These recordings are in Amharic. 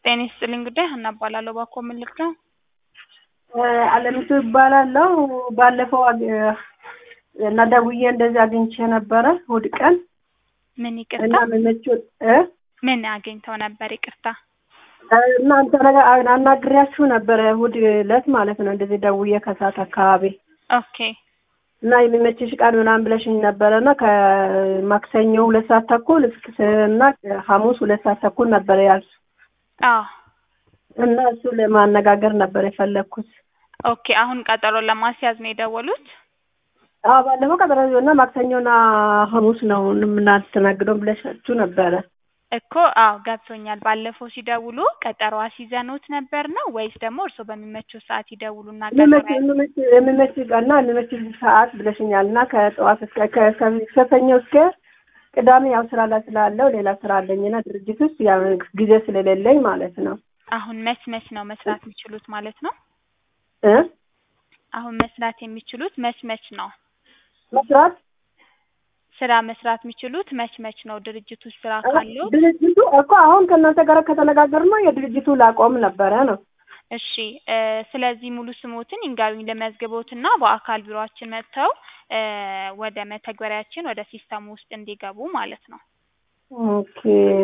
ጤና ይስጥልኝ ጉዳይ ሀና እባላለሁ። እባክዎ ምን ልርዳው? አለሚቱ እባላለሁ። ባለፈው አግ- እና ደውዬ እንደዚህ አግኝቼ ነበረ እሑድ ቀን ምን እና ይቅርታ? መመችው እ ምን አግኝተው ነበር? ይቅርታ። እናንተ ነገር አናግሬያችሁ ነበረ እሑድ ዕለት ማለት ነው። እንደዚህ ደውዬ ከሰዓት አካባቢ ኦኬ እና የሚመችሽ ቀን ምናምን ብለሽኝ ነበረ እና ከማክሰኞ ሁለት ሰዓት ተኩል እስከ እና ሐሙስ ሁለት ሰዓት ተኩል ነበረ ያልሽ አዎ እና እሱ ለማነጋገር ነበር የፈለግኩት። ኦኬ። አሁን ቀጠሮ ለማስያዝ ነው የደወሉት? አዎ ባለፈው ቀጠሮ እና ማክሰኞና ሐሙስ ነው የምናስተናግደው ብለሻችሁ ነበረ። እኮ አዎ ገብቶኛል። ባለፈው ሲደውሉ ቀጠሮ አስይዘንዎት ነበር ነው ወይስ ደግሞ እርስዎ በሚመቸው ሰዓት ይደውሉና ቀጠሮ የሚመች- ያዝ- የሚመች- የሚመች ቀንና የሚመች ሰዓት ብለሽኛል እና ከጠዋት እስከ ከ- ከ- ከሰኞ እስከ ቅዳሜ ያው ስራ ላይ ስላለው ሌላ ስራ አለኝና ድርጅት ውስጥ ያው ጊዜ ስለሌለኝ ማለት ነው አሁን መች መች ነው መስራት የሚችሉት ማለት ነው? እ አሁን መስራት የሚችሉት መች መች ነው? መስራት ስራ መስራት የሚችሉት መች መች ነው? ድርጅቱ ስራ ካለው ድርጅቱ እኮ አሁን ከእናንተ ጋር ከተነጋገርነው የድርጅቱ ላቆም ነበረ ነው እሺ እ ስለዚህ ሙሉ ስሞትን ይንገሩኝ ልመዝግቦትና በአካል ቢሮአችን መጥተው እ ወደ መተግበሪያችን ወደ ሲስተሙ ውስጥ እንዲገቡ ማለት ነው። ኦኬ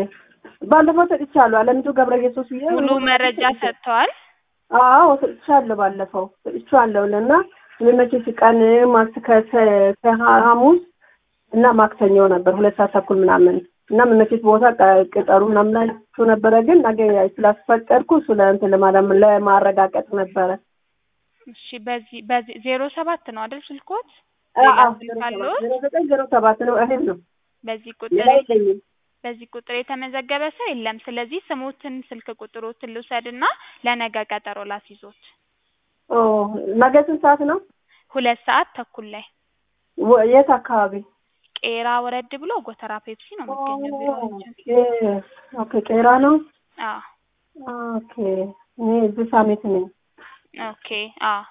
ባለፈው ሰጥቻለሁ አለምቱ ገብረ ኢየሱስ ብዬ ሙሉ መረጃ ሰጥተዋል? አዎ ሰጥቻለሁ ባለፈው ሰጥቻለሁ እና የሚመችሽ ቀን ማክስ ከሰ- ከሐሙስ እና ማክሰኞ ነበር ሁለት ሰዓት ተኩል ምናምን እና የሚመችሽ ቦታ ቀ- ቅጠሩ ምናምን ላይ እሱ ነበረ ግን ነገ ስላስፈቀድኩ እሱ ለእንትን ለማለም ለማረጋገጥ ነበረ እሺ በዚህ በዚህ ዜሮ ሰባት ነው አይደል ስልኮት? አዎ ሌላ አዎ፣ ስልክ አለዎት? ዜሮ ዘጠኝ ዜሮ ሰባት ነው እህል ነው በዚህ ሌላ ቁጥር የለኝም በዚህ ቁጥር የተመዘገበ ሰው የለም። ስለዚህ ስሞትን ስልክ ቁጥሮትን ልውሰድና ለነገ ቀጠሮ ላስይዞት። ኦ ነገ ስንት ሰዓት ነው ሁለት ሰዓት ተኩል ላይ ወ- የት አካባቢ ቄራ ወረድ ብሎ ጎተራ ፔፕሲ ነው የሚገኘው ቢሮአችን። ኦኬ ኦኬ ቄራ ነው አዎ ኦኬ እኔ እዚህ ሳሚት ነኝ ኦኬ አዎ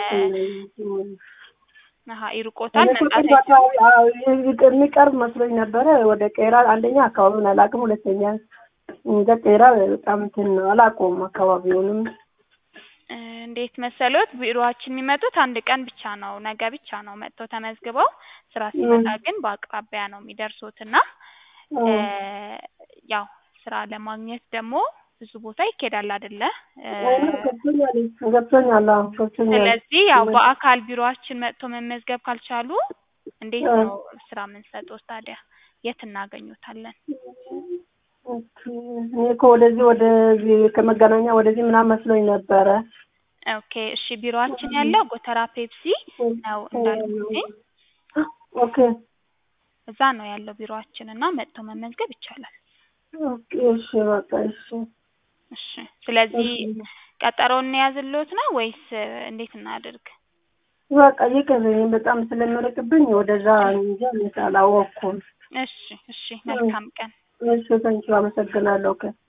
ነ- አሀ ይርቆታል እኔ እኮ መምጣት ቅርብ አካባቢ አዎ፣ ይቅ- የሚቀርብ መስሎኝ ነበረ ወደ ቄራ አንደኛ አካባቢውን አላውቅም ሁለተኛ እንደ ቄራ በጣም እንትን ነው አላውቀውም አካባቢውንም እ እንዴት መሰሎት ቢሮአችን የሚመጡት አንድ ቀን ብቻ ነው ነገ ብቻ ነው መጥተው ተመዝግበው ስራ ሲመጣ ግን በአቅራቢያ ነው የሚደርሱት እና እ ያው ስራ ለማግኘት ደግሞ ብዙ ቦታ ይኬዳል አይደለ እ ገብቶኛል ገብቶኛል አዎ ገብቶኛል ስለዚህ ያው በአካል ቢሮአችን መጥቶ መመዝገብ ካልቻሉ እንዴት እ ነው ስራ የምንሰጠው ታዲያ የት እናገኙታለን? ኦኬ እኔ እኮ ወደዚህ ወደዚህ ከመገናኛ ወደዚህ ምናምን መስሎኝ ነበረ ኦኬ እሺ ቢሮአችን ያለው ጎተራ ፔፕሲ ነው እንዳልኩትኝ ኦኬ እዛ ነው ያለው ቢሮአችን እና መጥቶ መመዝገብ ይቻላል። ኦኬ እሺ በቃ እሺ እሺ ስለዚህ ቀጠሮ እንያዝልዎት ነው ወይስ እንዴት እናድርግ? በቃ ይቅር በጣም ስለሚርቅብኝ ወደዛ እንጂ አላወቅኩም እሺ እሺ መልካም ቀን። እሺ ተንኪው አመሰግናለሁ